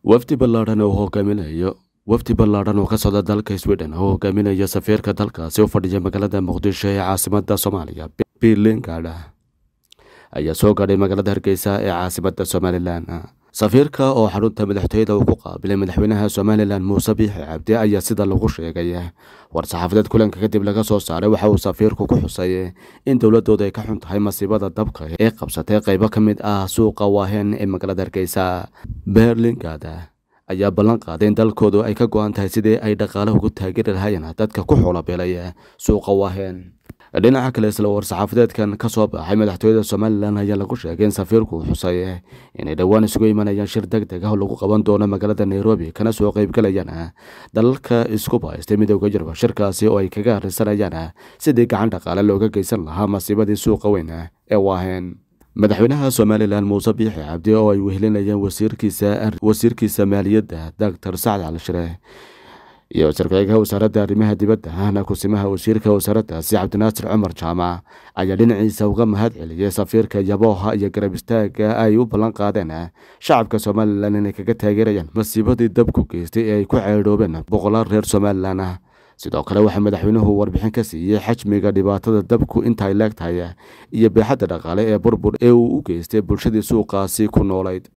wafdi ballaadhan oo hogaaminayo wafdi ballaadhan oo ka socda dalka sweden oo hogaaminaya safiirka dalkaasi u fadhiya magaalada muqdisho ee caasimada soomaaliya berlin gaadha ayaa soo gaadhay magaalada hargeysa ee caasimada somalilan safiirka oo xarunta madaxtooyada uu ku qaabilay madaxweynaha somalilan muuse biixi cabdi ayaa sida lagu sheegay war-saxaafadeed kulanka kadib laga soo saaray waxa uu safiirku ku xusay in dowladooda ay ka xun tahay masiibada dabka ee qabsatay qeybo ka mid ah suuqa waaheen ee magaalada hargeysa berlin gaada ayaa ballan qaaday in dalkoodu ay ka go-an tahay sidii ay dhaqaale ugu taageeri lahaayeen dadka ku xoolabeelay suuqa waaheen dhinaca kale isla war-saxaafadeedkan ka soo baxay madaxtooyada somalilan ayaa lagu sheegay in safiirku uu xusay inay dhowaan isugu imanayaan shir deg deg ah oo lagu qaban doono magaalada nairobi kana soo qeybgalayaan dalalka isku bahaystay midooda yurub shirkaasi oo ay kaga harreysanayaan sidii gacan dhaqaale looga geysan lahaa masiibadii suuqa weyn ee waaheen madaxweynaha somalilan muuse biixi cabdi oo ay wehelinayaan wasiirkiisa maaliyadda doctor sacad cali shire iyo sarkeyga wasaaradda arrimaha dibadda ahna kusimaha wasiirka wasaaraddaasi cabdinaasir cumar jaamac ayaa dhinaciisa uga mahad celiyay safiirka yabooha iyo garab istaaga ay u ballan qaadeen shacabka somalilan inay kaga taageerayaan masiibadii dabku geystay ee ay ku ceedhoobeen boqolaal reer somalilan ah sidoo kale waxaa madaxweynuhu warbixin ka siiyey xajmiga dhibaatada dabku inta ay leeg tahay iyo beexadda dhaqaale ee burbur ee uu u geystay bulshadii suuqaasi ku noolayd